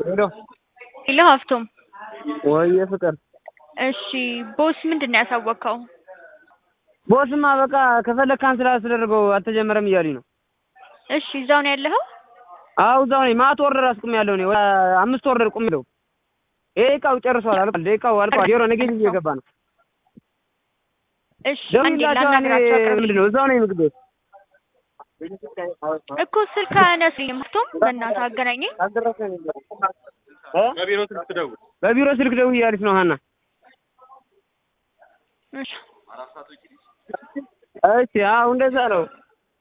ሄሎ ሄሎ ሀፍቶም ወይዬ ፍቅር እሺ ቦስ ምንድን ነው ያሳወቅከው? ቦስማ በቃ ከፈለግ ካንስል አስደርገው አልተጀመረም እያሉኝ ነው። እሺ እዛው ነው ያለኸው? አዎ እዛው ነኝ። ማት ኦርደር አስቁሜያለሁ እኔ ወደ አምስት ኦርደር ቁሜያለሁ። ይሄ እቃው ጨርሷል አልቋል። ደቂቃው አልቋል። ዜሮ ኔጌቲቭ እየገባ ነው። እሺ አንዴ ደውላቸው ላናግራቸው አቅርብ ምንድን ነው እዛው ነኝ ምግብ ቤት እኮ ስልክ አያነሱኝም። ሀፍቶም በእናትህ አገናኘኝ። እ? በቢሮ ስልክ ትደውል። በቢሮ ስልክ ደውዬ እያለች ነው ሀና። እሺ እሺ አዎ እንደዛ ነው።